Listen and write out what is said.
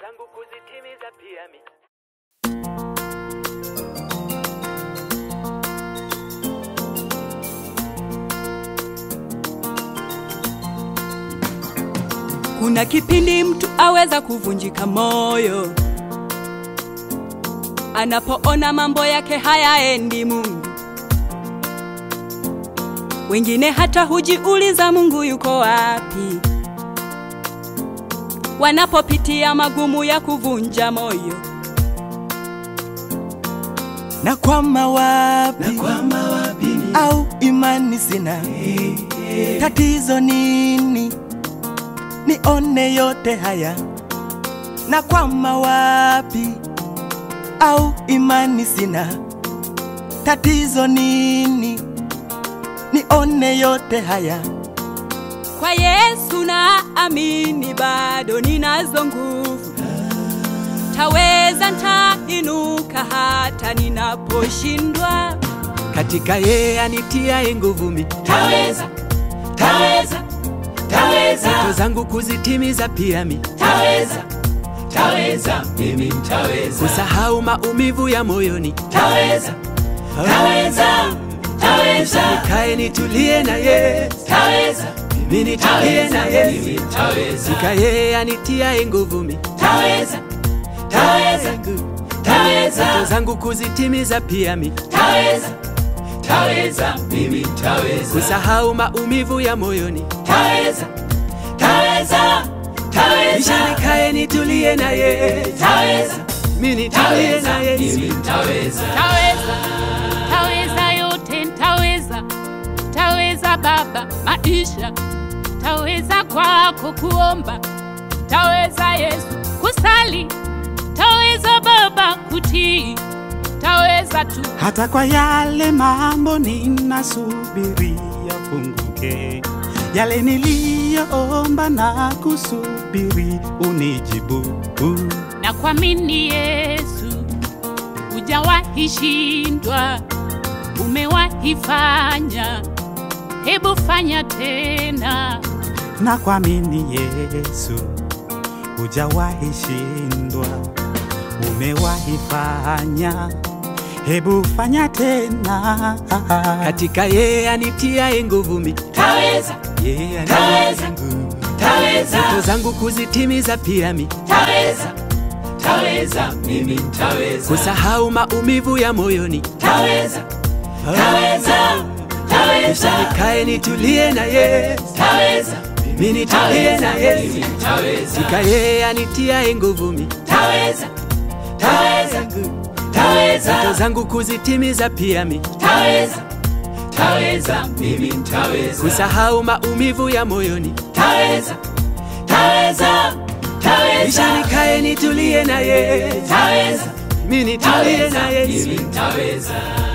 zangu kuzitimiza pia mi Kuna kipindi mtu aweza kuvunjika moyo anapoona mambo yake hayaendi Mungu. Wengine hata hujiuliza Mungu yuko wapi, wanapopitia magumu ya kuvunja moyo. na kwama wapi, au imani sina tatizo nini nione yote haya na kwama wapi au imani sina tatizo nini nione yote haya Kwa Yesu na amini, bado ninazo nguvu, taweza, ntainuka hata ninaposhindwa. katika yeye anitiaye nguvu mi taweza taweza taweza ndoto zangu kuzitimiza pia mi taweza taweza mimi taweza kusahau maumivu ya moyoni taweza taweza taweza nikae nitulie na ye taweza mimi nitulie na ye mimi taweza katika yeye anitiaye nguvu mi taweza taweza ndoto taweza zangu kuzitimiza pia mi taweza taweza mimi taweza kusahau maumivu ya moyoni taweza taweza taweza kisha nikae nitulie na ye taweza mimi nitulie na ye mimi taweza taweza taweza yote ntaweza taweza baba maisha taweza kwako kuomba taweza yesu kusali taweza baba kutii taweza tu hata kwa yale mambo ninasubiria funguke, yale niliyoomba na kusubiri unijibu. na kuamini yesu hujawahi shindwa umewahi fanya hebu fanya tena Na kuamini Yesu, hujawahi shindwa, umewahi fanya, hebu fanya tena. katika yeye anitiaye nguvu mi taweza yeye Taweza. anitiaye nguvu taweza ndoto zangu kuzitimiza pia mi taweza taweza mimi taweza kusahau maumivu ya moyoni taweza taweza taweza nikae nitulie na ye taweza mimi nitulie na ye mimi taweza katika yeye anitiaye nguvu mi taweza taweza ndoto taweza zangu kuzitimiza pia mi taweza taweza mimi taweza kusahau maumivu ya moyoni taweza taweza kisha taweza nikae nitulie na ye taweza mimi nitulie na ye mimi taweza